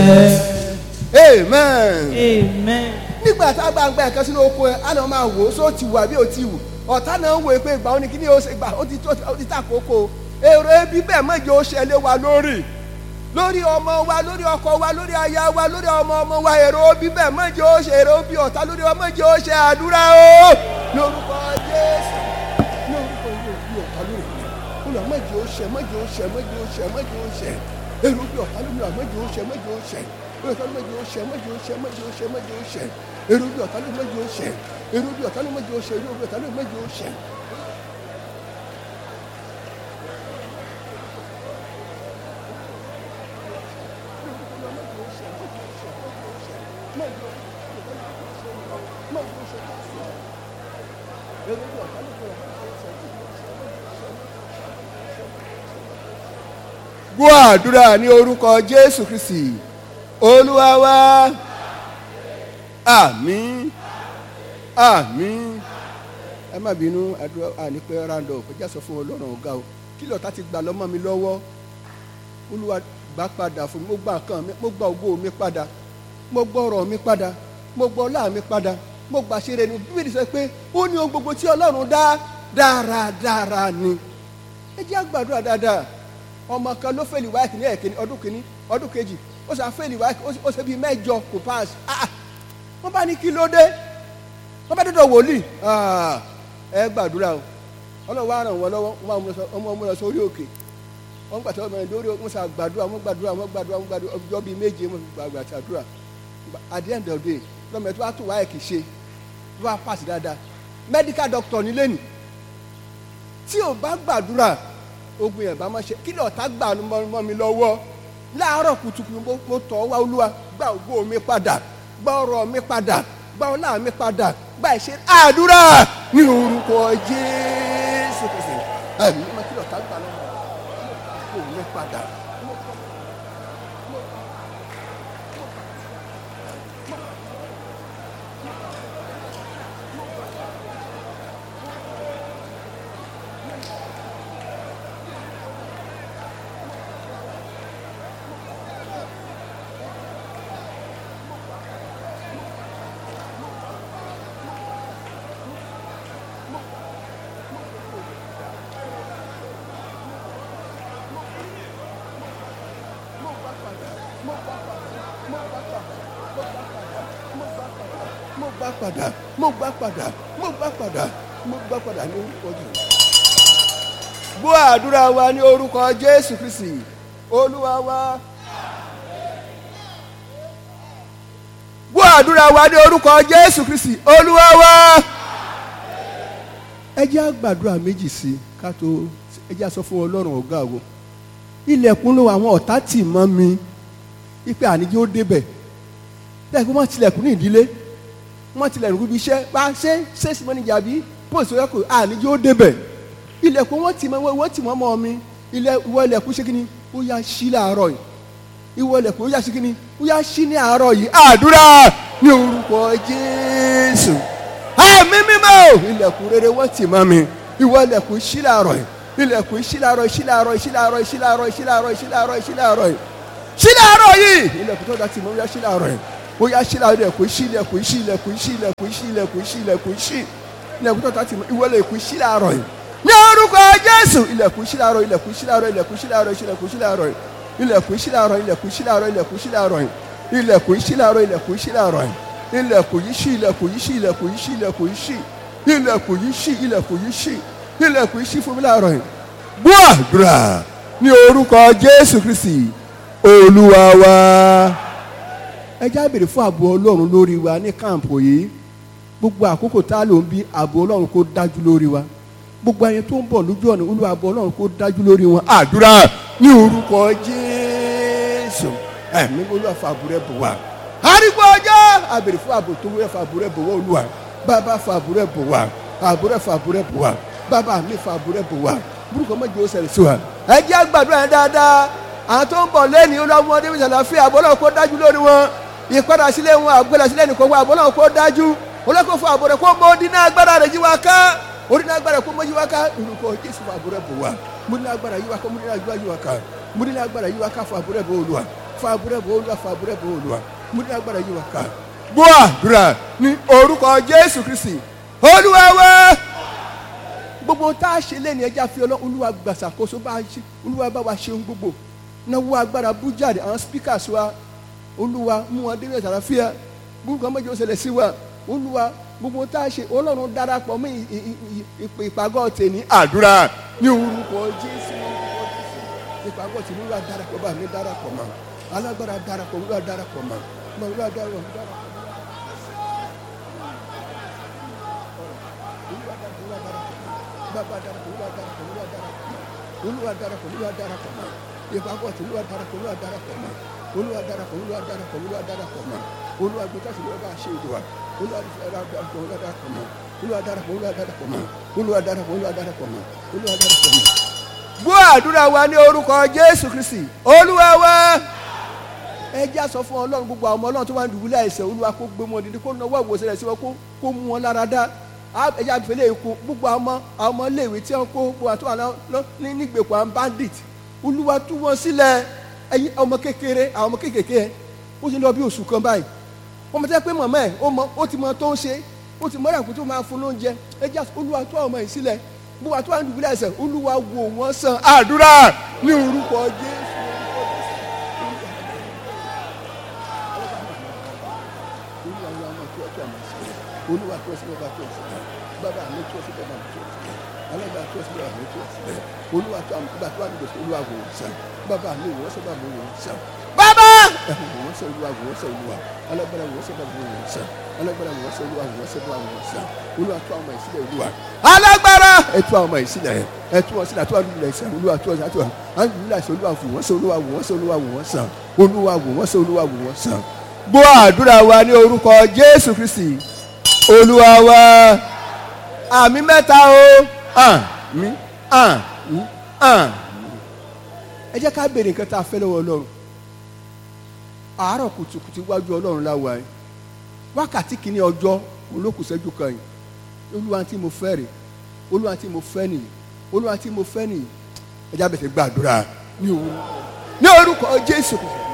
amen. Amen. nígbà tá a bá ń gba ẹ̀kan sínú oko ẹ̀ á náà máa wò ó só ti wù àbí ò ti wù ọ̀tá náà ń wò ó pé ìgbà òní kíní ó ṣe gbà ó ti tó ó ti tàkókò èrò ebi bẹ́ẹ̀ mọ̀jẹ̀ ó ṣẹlẹ̀ wa lórí lórí ọmọ wa lórí ọkọ wa lórí aya wa lórí ọmọ ọmọ wa èrò ebi bẹ́ẹ̀ mọ̀jẹ̀ ó ṣe èrò bí ọ̀tá lórí ọmọ mọ̀jẹ̀ ó ṣe àdúrà o lórúkọ Jésù ní orúkọ yóò bí ọ̀tá lórí olùwà mọ̀jẹ̀ ó ṣe mọ̀jẹ̀ ó ṣe mọ̀jẹ̀ ó ṣe mọ̀jẹ̀ ó ṣe èrò bí ọ̀tá lórí ọmọ mọ̀jẹ̀ ó ṣe mọ̀jẹ̀ ó ṣe èrò bí ọ̀tá lórí mọ̀jẹ̀ ó ṣe mọ̀jẹ̀ ó ṣe mọ̀jẹ̀ ó ṣe mọ̀jẹ̀ ó ṣe èrò bí ọ̀tá lórí mọ̀jẹ̀ ó ṣe èrò bí ọ̀tá lórí mọ̀jẹ̀ ó ṣe èrò bí ọ̀tá lórí mọ̀jẹ̀ ó ṣe. gbọ́ àdúrà ní orúkọ jésù kristi olúwa wa àmín àmín ẹ má bínú àdúrà ànípẹ́ randọ̀ kò já sọ fún ọlọ́run ọ̀gá o kí lọ́ọ̀tá ti gbà lọ́mọ mi lọ́wọ́ olúwa gbà padà fún mi mo gba nǹkan mi mo gba ògo mi padà mo gbọ́ ọ̀rọ̀ mi padà mo gbọ́ ọlá mi padà mo gbà ṣe rẹ̀ ní bíbélì sọ pé ó ní ohun gbogbo tí ọlọ́run dá dáradára ni ẹ jẹ́ àgbàdúrà dáadáa ọmọ kan ló fẹ́ẹ̀lì wáìkì ní ẹ̀kíní ọdún kìíní ọdún kejì ó sà fẹ́ẹ̀lì wáìkì ó ṣe bíi mẹ́jọ kò pass ah wọ́n bá ní kí ló dé wọ́n bá dọ́dọ̀ wòlíì ah ẹ gbàdúrà o ọlọ́run wá ràn wọ́n lọ́wọ́ wọ́n máa mú lọ sórí òkè wọ́n gbà tó ọmọ ẹni lórí wọ́n sà gbàdúrà wọ́n gbàdúrà wọ́n gbàdúrà wọ́n gbàdúrà ọjọ́ bíi méje wọ́n gbàgbà àtàdúrà at the end of the day lọ́mọ ẹ̀ tó wá tó wáìkì ṣe tó wá pass dáadáa medical doctor nílé nì tí ò bá gbàdúrà ogun yẹn bá má ṣe kí lọ́ọ̀tá gbà mọ́ mi lọ́wọ́ láàárọ̀ kùtùkùtù mo tọ̀ wá olúwa gba ògo mi padà gba ọrọ̀ mi padà gba ọlá mi padà gba ìṣe àdúrà ní orúkọ jésù kìsì ẹ̀mí má kí lọ́ọ̀tá gbà lọ́wọ́ ògo mi padà. mo gbà padà mo gbà padà mo gbà padà mo gbà padà ní orúkọ jésù. gbọ́ àdúrà wa ní orúkọ jésù kristi olúwa wa. gbọ́ àdúrà wa ní orúkọ jésù kristi olúwa wa. ẹ jẹ́ àgbàdúrà méjì sí i ká tó ẹ jẹ́ àsọ fún ọlọ́run ọ̀gá wo ilẹ̀kùn ló àwọn ọ̀tá tì mọ́ mi ipe àníjẹ́ ó débẹ̀ lẹ́yìn wọ́n tilẹ̀kùn ní ìdílé wọ́n tilẹ̀kùn níbi iṣẹ́ bá ṣe ṣéṣì mọ́nìjà bí póòsì ọ̀yọ́kù àníjẹ́ ó débẹ̀ ilẹ̀kùn wọ́n tì mọ́ wọ́n tì mọ́ mọ́ mi ilẹ̀ ìwọ ilẹ̀kùn ṣé kíni ó yá ṣí láàárọ̀ yìí ìwọ ilẹ̀kùn ó yá ṣí kíni ó yá ṣí ní àárọ̀ yìí àdúrà ní orúkọ Jésù àmì mímọ́ ilẹ̀kùn rere wọ́n tì mọ́ mi ìwọ ilẹ̀kùn ṣí láàárọ̀ yìí ilẹ̀kùn ṣí láàárọ̀ ṣí láàárọ̀ ṣí láàárọ̀ ṣí láàárọ̀ ṣí láàárọ̀ ṣí láàárọ̀ ṣí láàárọ̀ yìí ṣí láàárọ̀ yìí ilẹ̀kùn tó dá tì mọ́ ó yá ṣí láàárọ̀ yìí ó yá ṣí láàárọ̀ ilẹ̀kùn ṣí ilẹ̀kùn ṣí ilẹ̀kùn ṣí ilẹ̀kùn ṣí ilẹ̀kùn ṣí ilẹ̀kùn ṣí ilẹ̀kùn tó dá tì mọ́ ìwọ ilẹ̀kùn ṣí láàárọ̀ yìí ní orúkọ Jésù ilẹ̀kùn ṣí láàárọ̀ ilẹ̀kùn ṣí láàárọ̀ ilẹ̀kùn ṣí láàárọ̀ ilẹ̀kùn ṣí láàárọ̀ ilẹ̀kùn ṣí láàárọ̀ ilẹ̀kùn ṣí láàárọ̀ ilẹ̀kùn ṣí láàárọ̀ ilẹ̀kùn ṣí láàárọ̀ ilẹ̀kùn ṣí láàárọ̀ ilẹ̀kùn yìí ṣí ilẹ̀kùn yìí ṣí ilẹ̀kùn yìí ṣí ilẹ̀kùn yìí ṣí ilẹ̀kùn yìí ṣí ilẹ̀kùn yìí ṣí ilẹ̀kùn yìí ṣí fún mi láàárọ̀ yìí gbọ́ àdúrà ní orúkọ Jésù Kristi Olúwa wa ẹ já béèrè fún ààbò Ọlọ́run lórí wa ní káàmpù yìí gbogbo àkókò tá a lò ń bí ààbò Ọlọ́run kó dájú lórí wa gbogbo ẹni tó ń bọ̀ lójú ọ̀nà Olúwa ààbò Ọlọ́run kó dájú lórí wọn àdúrà ní orúkọ Jésù ẹ̀mí Olúwa fa ààbò rẹ̀ bò wá arígbó ọjọ́ a béèrè fún ààbò tó wúrẹ́ fa ààbò rẹ̀ bò wá Olúwa bàbá fa ààbò rẹ̀ bò wá ààbò rẹ̀ fa ààbò rẹ̀ bò wá bàbá mi fa ààbò rẹ̀ bò wá burúkú ọmọ ìjọ sẹ̀rẹ̀ sí wa ẹ jẹ́ àgbàdo yẹn dáadáa àwọn tó ń bọ̀ lẹ́ni olóòmọdé bí sàlàfíà ààbò Ọlọ́run kó dájú lórí wọn ìpadà sílé wọn àgbẹ̀lẹ̀ sílẹ̀ nìkan wọn ààbò Ọlọ́run kó dájú olóko fún ààbò rẹ̀ kó mọ odi náà agbára rẹ̀ yí wa ká odi náà agbára kó mọ yí wa ká olùkọ́ Jésù fún ààbò rẹ̀ bò wá mo ní agbára yí wa ká mo ní agbára yí wa ká mo ní agbára yí wa ká fún ààbò rẹ̀ bò Olúwa fàbúrẹ́ bò olúwa fàbúrẹ́ bò olúwa mú ní agbára yìí wá ká gbọ́ àdúrà ní orúkọ jésù kristi olúwa wá gbogbo tá a ṣe lẹ́nu ẹja fi ọlọ́ olúwa gbàsàkóso bá a ṣe olúwa bá wa ṣe ohun gbogbo náwó agbára bú jáde àwọn speakers wa olúwa mú wọn débẹ̀ sàràfíà gbogbo ọmọ ìjọ ṣẹlẹ̀ sí wa olúwa gbogbo tá a ṣe ọlọ́run darapọ̀ mọ́ ì- ì- ì- ìpè ìpàgọ́ tèmi àdúrà ní orúkọ jésù ní orúkọ jésù ìpàgọ́ tèmi olúwa darapọ̀ bá mi darapọ̀ mọ́ alágbára darapọ̀ olúwa darapọ̀ mọ́ mọ́ olúwa darapọ̀ darapọ̀ mọ́. Olúwa darapọ̀, Olúwa darapọ̀ mọ́. Bàbá darapọ̀, Olúwa darapọ̀, Olúwa darapọ̀ mọ́. Olúwa darapọ̀, Olúwa darapọ̀ mọ́. Ìpàgọ́ tí Olúwa darapọ̀, Olúwa darapọ̀ mọ́. Olúwa darapọ̀, Olúwa darapọ̀, Olúwa darapọ̀ mọ́. Olúwa gbé káṣí Olúwa bá a ṣe ìdùwà. Olúwa darapọ̀, Olúwa darapọ̀ mọ́. Olúwa darapọ̀, Olúwa darapọ̀ mọ́. Olúwa darapọ̀, Olúwa darapọ̀ mọ́. Olúwa darapọ̀ mọ́. Gbọ́ àdúrà wa ní orúkọ Jésù Kristi. Olúwa wa ẹ já sọ fún ọlọ́run gbogbo àwọn ọmọ ọlọ́run tó wà ní dùbúlẹ̀ àìsàn olúwa kó gbé wọn dídí kó náwó ìwòsàn rẹ̀ sí wọn kó- kó mú wọn lára dá Á- ẹ já fẹlẹ̀ ikú gbogbo àwọn ọmọ àwọn ọmọ iléèwé tí wọn kó gbogbo àti wà lọ- lọ- ní nígbèkùn àwọn bandit olúwa tú wọn sílẹ̀ ẹ̀yin ọmọ kékeré àwọn ọmọ kékeré yẹn ó ti lọ bí oṣù kan báyìí wọ́n mọ̀ tẹ́ pé mọ̀mọ́ ẹ̀ ó mọ ó ti mọ tó ń ṣe ó ti mọ́ra kó tó máa fún lóúnjẹ ẹ já olúwa tú àwọn ọmọ yìí sílẹ̀ gbogbo àti wà ní dùbúlẹ̀ àìsàn olúwa wò wọ́n sàn àdúrà ní orúkọ jésù olúwa ni àwọn tó ọtọ àmọ sí olúwa tó ọsí bàbá tó ọsí bàbá mi tó ọsí bàbá mi tó ọsí alága tó ọsí bàbá mi tó ọsí olúwa tó àmọ bàbá tó wà nígbèsè olúwa wò ó sàn bàbá mi wò ó sàn bàbá mi wò ó sàn bàbá ẹhùn wò ó sàn olúwa wò ó sàn olúwa alágbára wò ó sàn bàbá mi wò ó sàn alágbára wò ó sàn olúwa wò ó sàn bàbá mi wò ó sàn olúwa tó àwọn ìsílẹ̀ olúwa alágbára ẹtú àwọn ìsílẹ̀ ẹtú wọn sílẹ̀ àtúwà nílẹ̀ ìsàn olúwa tó ọsàn àtúwà nílẹ̀ ìsàn olúwa wò wọ́n sàn olúwa wò wọ́n sàn olúwa wò wọ́n sàn olúwa wò wọ́n sàn olúwa wò wọ́n sàn gbọ́ àdúrà wa ní orúkọ jésù kristi olúwa wa àmì mẹ́ta o àmì àmì àmì. ẹ jẹ́ ká béèrè nǹkan tá a fẹ́ lọ́wọ́ ọlọ́run àárọ̀ kùtùkùtù wájú ọlọ́run láwa yìí wákàtí kìíní ọjọ́ olókùsẹ́jú kan yìí olúwa tí mo fẹ́ rè olúwa tí mo fẹ́ nìyí olúwa tí mo fẹ́ nìyí ẹ jẹ́ abẹ́sẹ̀ gbàdúrà ní orúkọ jésù kristi.